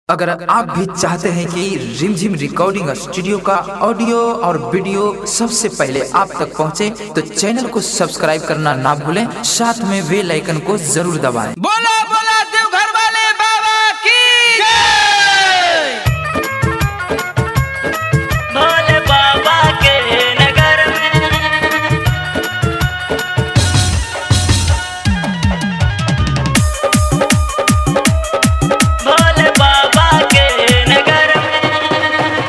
अगर आप भी चाहते हैं कि रिमझिम रिकॉर्डिंग स्टूडियो का ऑडियो और वीडियो सबसे पहले आप तक पहुंचे, तो चैनल को सब्सक्राइब करना ना भूलें साथ में बेल आइकन को जरूर दबाएं बोला बोला देवघर वाले बाबा की जय भोले बाबा के नगर में भोले बाबा के नगर में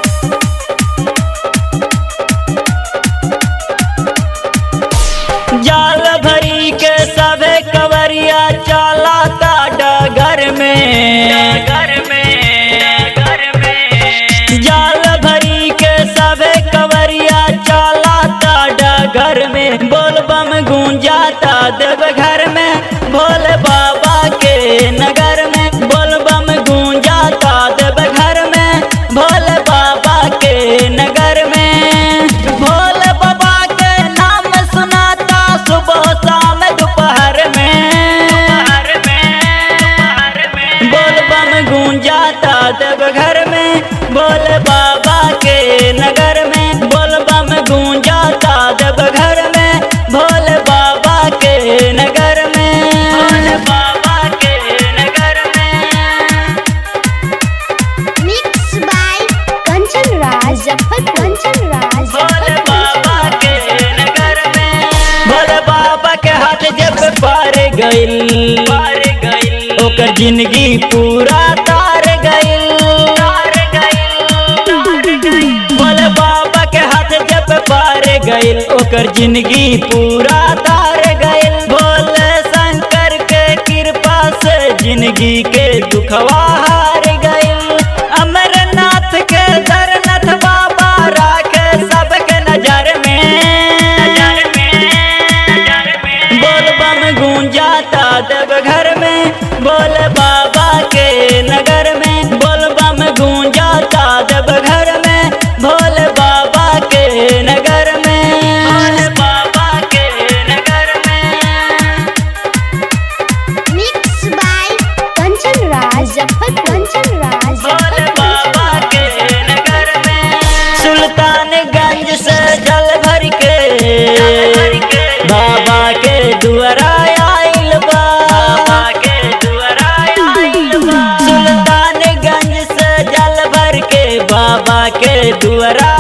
जाल भरी के सभे कवरिया चलाता डगर में घर में घर में जाल भरी के सभे कवरिया चलाता डगर में बोल बम गूंजाता देव घर में भोले बाबा के नगर में बोल बम गूंजाता देव घर में भोले बाबा के नगर में भोले बाबा के नाम सुनाता सुबह शाम दोपहर में बोल बम गूंजाता देव घर में भोले बाबा के नगर में बोल बम गूंजाता देव घर में भोले बाबा के नगर में भोले बाबा के नगर में Mixed by Kanchan Raj, Zafar Kanchan Raj, Bhole Zafar बाबा Kanchan के नगर में भोले बाबा के हाथ जब पार गइल पार गइल ओकर जिंदगी पूरा तार गइल तार गइल भोले बाबा के हाथ जब पार गइल ओकर जिंदगी पूरा तार गइल भोले शंकर के कृपा से जिंदगी के दुखवा हार गइल अमरनाथ के दरनाथ बाबा राखे सबके नजर में बोल बम गूंजाता देव घर में बोल बाबा के नगर में बोल बम गूंजाता देव घर में भोले बाबा के नगर में भोले बाबा के नगर में Mixed by Kanchan Raj, Zafar Kanchan Raj, Bhole Zafar बाबा Kanchan के नगर में सुल्तानगंज से जल भर के बाबा के दुआरा आइल बा बाबा के दुआरा आइल बा सुल्तानगंज से जल भर के बाबा के दुआरा